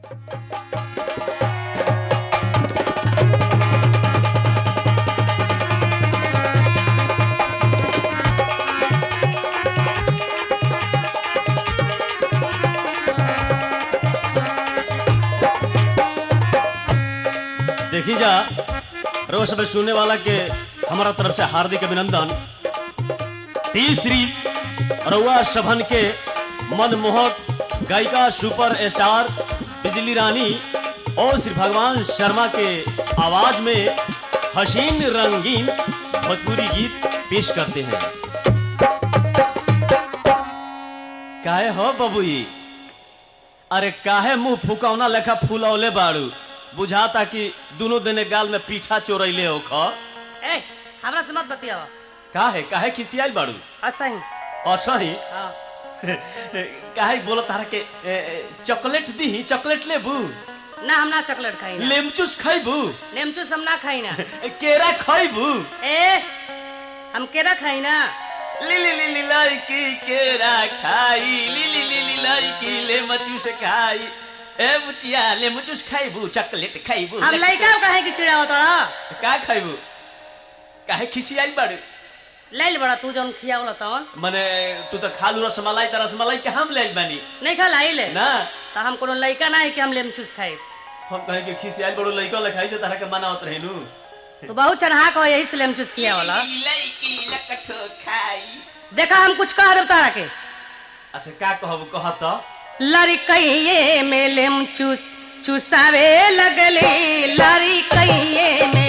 देखी जा रोज में सुनने वाला के हमारा तरफ से हार्दिक अभिनंदन तीसरी रउआ सभन के मनमोहक गायिका सुपर स्टार बिजली रानी और श्री भगवान शर्मा के आवाज में हसीन रंगीन भोजपुरी गीत पेश करते हैं काहे हो बबुई अरे काहे मुंह फुकौना लेखा फूलौले बाड़ू बुझाता कि दोनों दिने गाल में पीछा चोरैले हो ख ए हमरा से मत बतियाव काहे काहे खिसियाई बाड़ू ऐसा ही और सही हाँ काहे बोलो तारा के ए, ए, चॉकलेट दी चॉकलेट लेबू ना हम ना चॉकलेट खाई ना लेमचूस खैबू नेमचूस हम ना खाई ना केरा खैबू ए हम केरा खाई ना ली ली ली ली लड़की केरा खाई ली ली ली ली लड़की लेमचूस खाई ए बुचिया लेमचूस खैबू चॉकलेट खैबू हम लड़का कहे कि चिड़ाव तोरा का खैबू काहे खिसियाई बाड़ू ले ले बड़ा तू जौन खियावला तौन मने तू तो खालू रसमलाई त रसमलाई के हम ले बानी नहीं खा लाई ले ना तो हम कोनो लड़का ना है कि हम लेमचूस खाई हम कहे कि खिसियाई बड़ो लइका लखाई से तारा के मनावत रहेनु तो बहुत चढ़ाक हो यही से लेमचूस किया वाला लइकी लकठो खाई देखा हम कुछ कह देव तारा के अच्छा का कहब कह त लड़कइये में लेमचूस चुसावे लगले लड़कइये में